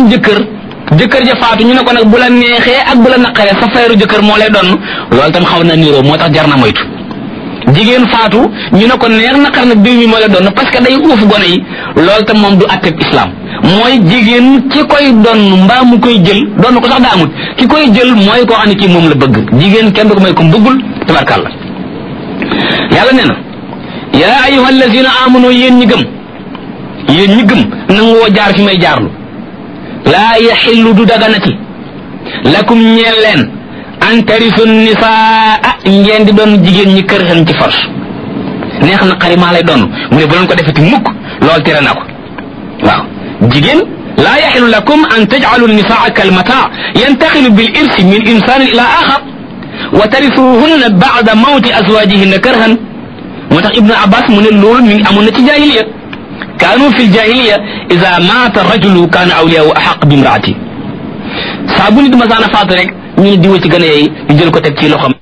am jëkkër jëkkër ja faatu ñu ne ko nag bu la neexee ak bu la naqaree sa frère jëkkër moo lay doon loolu tam xaw na niroo moo tax jar na moytu jigéen faatu ñu ne ko neex naqar nag diw mi moo lay doon parce que day uuf gone yi loolu tam moom du atteb islam mooy jigéen ki koy doon mbaa mu koy jël doon ko sax daa amut ki koy jël mooy koo xam ne kii moom la bëgg jigéen kenn du ko may ko bëggul tabarkàlla yàlla nee na yaa ayuha allazina amanu yéen ñi gëm yéen ñi gëm nangoo jaar fi may jaarlu laa yaxillu du daganati lakum ñeel leen an tarisu nisaa ngeen di doon jigéen ñi kër xen ci force neex na xari maa lay doon mu ne bu leen ko defeti mukk lool tere na ko waaw jigéen laa yaxilu lakum an tajcalu nisaa kalmata yantaxilu bil irsi min insanin ila axar wa tarisuhunna bacda mawti azwajihinna karhan moo tax ibnu abbas mu ne loolu mi ngi amoon na ci jahiliya kaanu fi ljahiliya ida maata rajulu kaana awliyahu axaq bi imraati saa bu nit masaana faatu rek ñu ne diwa ci gën a yey ñu jël ko teg ci loxam